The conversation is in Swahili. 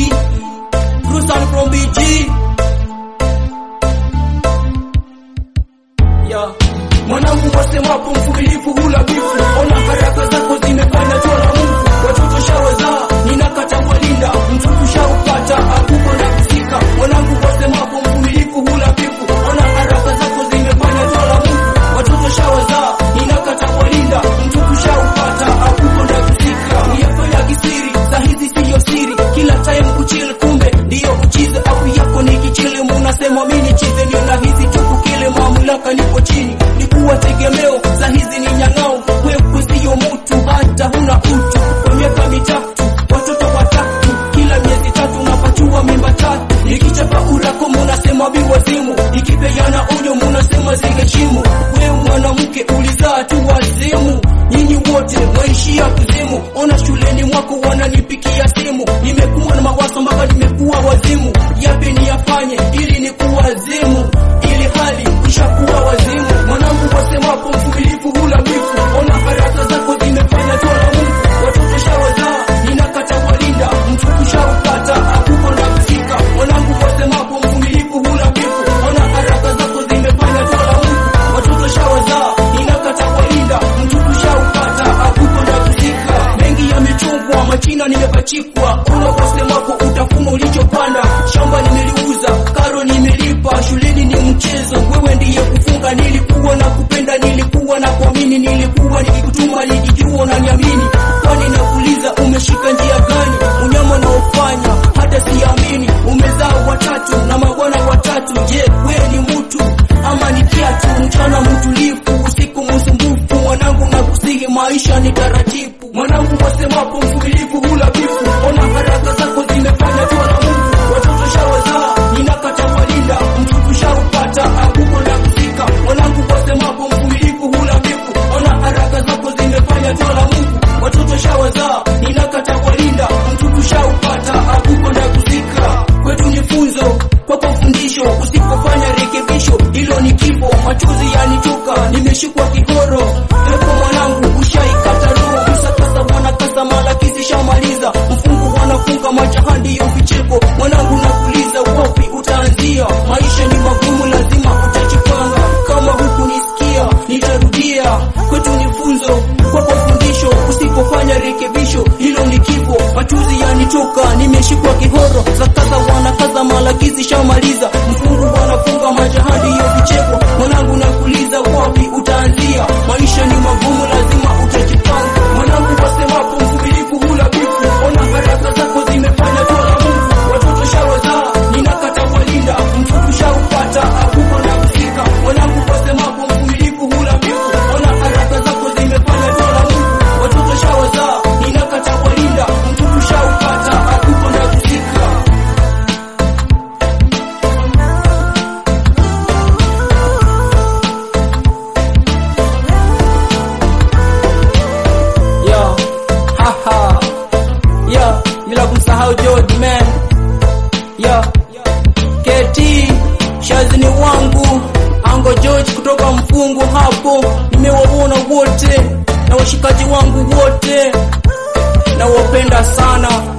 Rusan from BG. Yeah. Mwanangu wasemapo mvumilivu hula bifu, ona baraka zako zimefanya jua la Mungu. Watoto shawazaa, ninakata walinda, mtuku shaupata, akuko na kufika. Mwanangu wasemapo mvumilivu hula bifu, ona baraka zako zimefanya jua la Mungu. Watoto shawazaa, ninakata walinda, mtuku shaupata, akuko na kufika. Uyafanya kisiri, za hizi siyo siri, kila time kuchill, kumbe ndiyo uchize. Au yako ni kichile, munasema mimi chize, niona hizi tuku kile mamlaka nipo chini, nikuwa tegemeo za hizi ni nyang'ao. Wewe siyo mtu, hata huna utu. Kwa miaka mitatu watoto watatu, kila miezi tatu napatiwa mimba tatu. Nikichapa urako munasema biwazimu, ikipeana onyo munasema ziheshimu. Wewe mwanamke ulizaa tu wazimu, nyinyi wote mwaishia kuzimu. Ona shuleni mwako wananipikia simu, nimekuwa na mawazo mpaka nimekuwa wazimu. Yapi niyafanye ili nikuwazimu, ili hali ishakuwa wazimu. Mwanangu wasemapo mvumilivu hula bifu, ona baraka zako zimefanya jua la Mungu. Watoto shawazaa, ninakata walinda, mtuku shaupata, akuko na kufika. Mwanangu wasemapo mvumilivu hula bifu, ona baraka zako zimefanya jua la Mungu. Watoto shawazaa, ninakata walinda, mtuku shaupata, akuko na kufika. Mengi yamechungwa, machina nimepachikwa, una wasemapo utafuma ulichopanda. Shamba nimeliuza, karo nimelipa, shuleni ni mchezo, wewe ndiye kufunga. Nilikuwa na kupenda, nilikuwa na kuamini, nilikuwa nikikutuma, nikijua unaniamini. Kwani nakuuliza umeshika njia gani? Unyama unaofanya hata siamini. Umezaa watatu na mabwana watatu, je, wewe ni mtu ama ni kiatu? Mchana mtulivu, usiku msumbufu, mwanangu nakusihi, maisha ni taratibu. Mwanangu wasemapo mvumilivu hula bifu, ona baraka zako zimefanya jua la Mungu. Watoto shawazaa, ninakata walinda, mtuku shaupata, akuko na kufika. Mwanangu wasemapo mvumilivu hula bifu, ona baraka zako zimefanya jua la Mungu. Watoto shawazaa, ninakata walinda, mtuku shaupata, akuko na kufika. Kwetu ni funzo, kwako fundisho, usipofanya rekebisho, hilo ni kifo. Machozi yanitoka, nimeshikwa kihoro. Epo mwanangu, ushaikata roho, msakasa wanakasa, malakisi shamaliza, mfungu wanafunga majaha, ndiyo vicheko. Mwanangu nakuuliza, wapi utaanzia? Maisha ni magumu, lazima utajipanga. Kama hukunisikia, nitarudia. Kwetu ni funzo, kwako fundisho, usipofanya rekebisho, hilo ni kifo. Machozi yanitoka, nimeshikwa kihoro, sakaza wanakaza, malakizi shamaliza, mfungu wanafunga majaha, ndiyo vicheko. Mwanangu nakuuliza, wapi utaanzia? Maisha ni magumu, lazima utajipanga. Mwanangu wasemapo mvumilivu hula bifu, ona baraka zako zimefanya jua la Mungu. Watoto shawazaa, ninakata walinda, mtuku shaupata, akuko na kufika. Mwanangu wasemapo mvumilivu hula bifu, ona baraka zako zimefanya jua la Mungu. Watoto shawazaa, ninakata walinda, mtuku shaupata, akuko na kufika. Yo, haha. Yo, bila kumsahau George man. Yo, KT shazini wangu Ango George kutoka mfungu hapo, nimewaona wote na washikaji wangu wote, nawapenda sana.